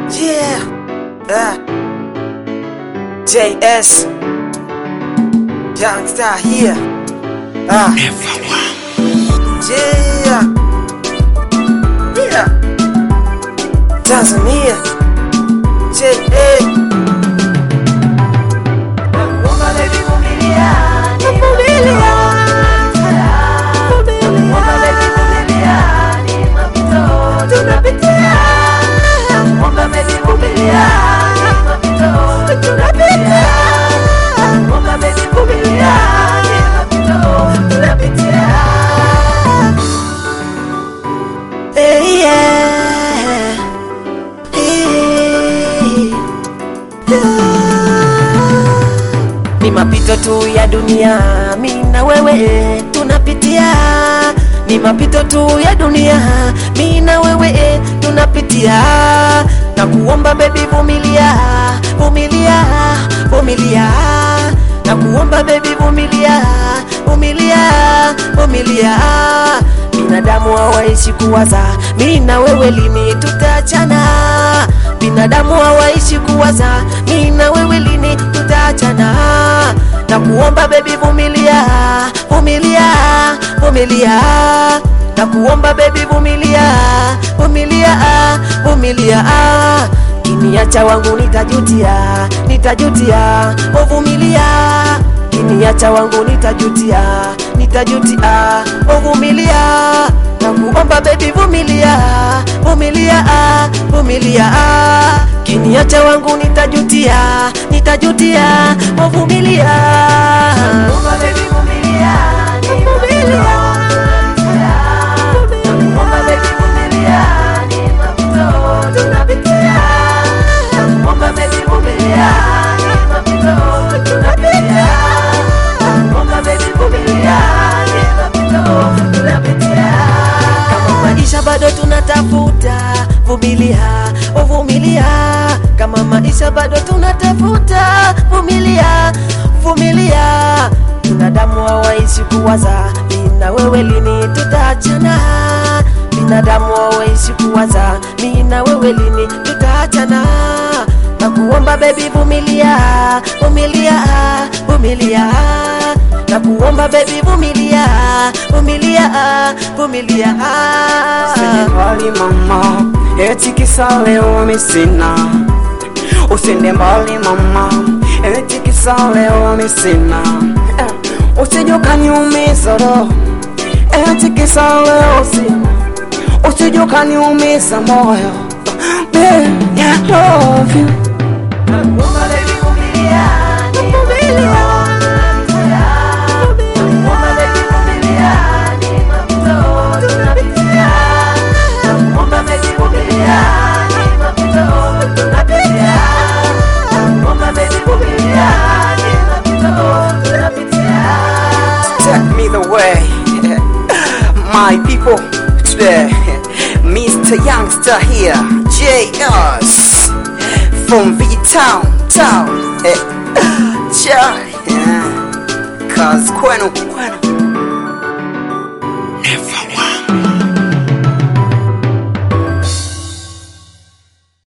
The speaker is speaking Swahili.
Yeah. Uh. JS. Youngstar here. Ah. Yeah. Yeah. Tanzania. JA. Hey, yeah. Hey. Ni mapito tu ya dunia, mi na wewe tunapitia. Ni mapito tu ya dunia, mi na wewe tunapitia. Na kuomba baby, vumilia, vumilia, vumilia. Na kuomba baby, vumilia, vumilia, vumilia. Binadamu hawaishi kuwaza, mi na wewe lini tutaachana? Binadamu hawaishi kuwaza, mi na wewe lini tutaachana? Na kuomba baby, vumilia, vumilia, vumilia. Na kuomba baby, vumilia, vumilia, vumilia. Kiniacha wangu nitajutia, nitajutia, uvumilia kiniacha wangu nitajutia, nitajutia, uvumilia na kuomba baby, vumilia, vumilia, vumilia. Kiniacha wangu nitajutia, nitajutia, uvumilia. Kama maisha bado tunatafuta, vumilia, uvumilia. Kama maisha bado tunatafuta, vumilia, vumilia. Binadamu hawaishi kuwaza, mimi na wewe lini tutaachana? Binadamu hawaishi kuwaza, mimi na wewe lini tutaachana? Na kuomba baby, vumilia, vumilia, vumilia na kuomba baby, vumilia, vumilia, vumilia. Usende mbali mama, eti kisa leo mi sina. Usende mbali mama, eti kisa leo mi sina. Eh, Usije ukaniumiza roho, eti kisa leo sina. Usije ukaniumiza moyo, babe, I love you. Take me the way, my people. Today, Mr. Youngster here, JS from V Town, town. Eh, Cha, yeah. Cause kwenu, kwenu.